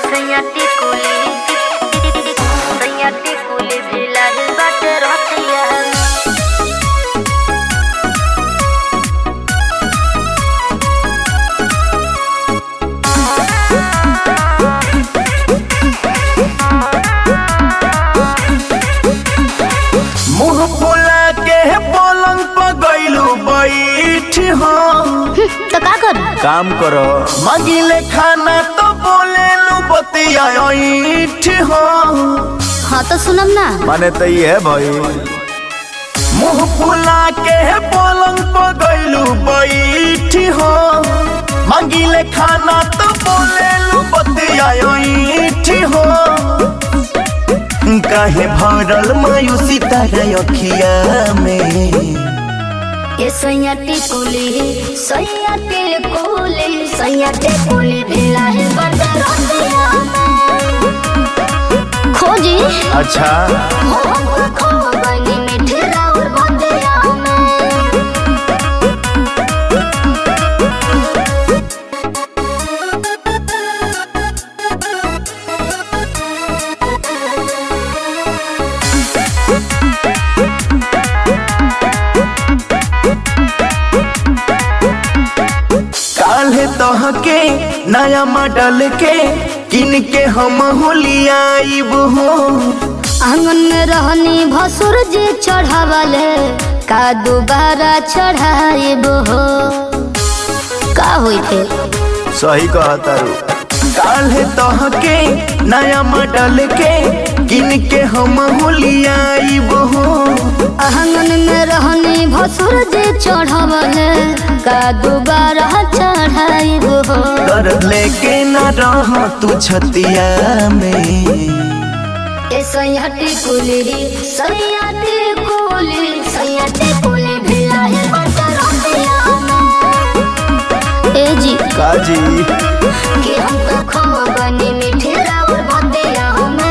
सैयाती कुली सैयाती कुली भिलाहिल बाटे रतिया मुंह फुला के पलंग पर गइलू बैठ हम तो का करू काम करो मगिले खाना तो बोले लू बतिया ऐठ हम हाँ तो सुनम ना माने तो ये है भाई मुंह फुला के पलंग पर गइलू बैठ हम मगिले खाना तो बोले लू बतिया ऐठ हम काहे भरल मायूसी तारा अखिया में ये सैयाती कुली सैयाती कुली सैयाती कुली भिलाहिल बाटे रतिया खोजी अच्छा मोहब्बत खो गनी मीठे राउर बंदिया में काल्हे तहके नया मॉडल के किन के हम होलियाइब हो आंगन में रहनी भसुर जी चढ़ावले का दोबारा चढ़ाइब हो का होई थे सही कहतारू काल्हे तहके नया मॉडल के किन के हम होलियाइब हो आंगन में रहनी भसुर जी चढ़ावले का दोबारा चढ़ाइब हो कर लेके न रह तू छतिया में ए सैयाती कुली सैयाती कुली सैयाती कुली भिलाहिल बाटे रतिया में ए जी काजी कि हम तो खो गनी मीठे राउर बंदिया में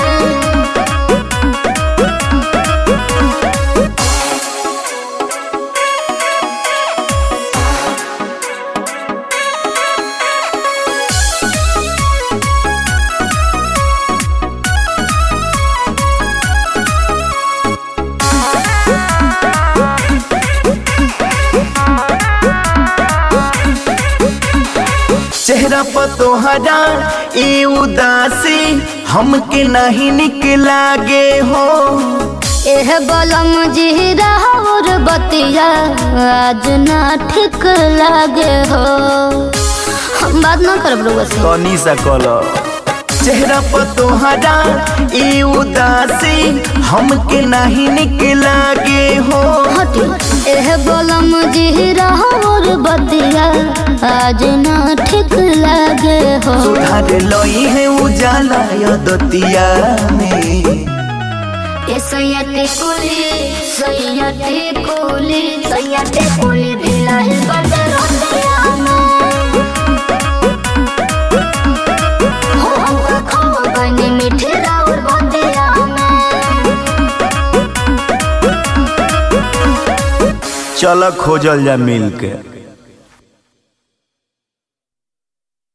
चेहरा पर तोहरा ई उदासी हमके नहीं निक लागे हो एह बलम जी राउर बतिया आज ना ठीक लागे हो हम बात ना करब रउआ से तनी सा कलो चेहरा पर तोहरा ई उदासी हमके नहीं निक लागे हो हटी एह बलम जी राउर बतिया आज ना ठीक लागे हो सुधार लई है उजाला या दतिया में ए सैयती कुली सैयती कुली सैयती कुली भिलाहिल बाटे रतिया में हो हमका खो गनी मीठे राउर बंदिया में चल खोजल जा मिल के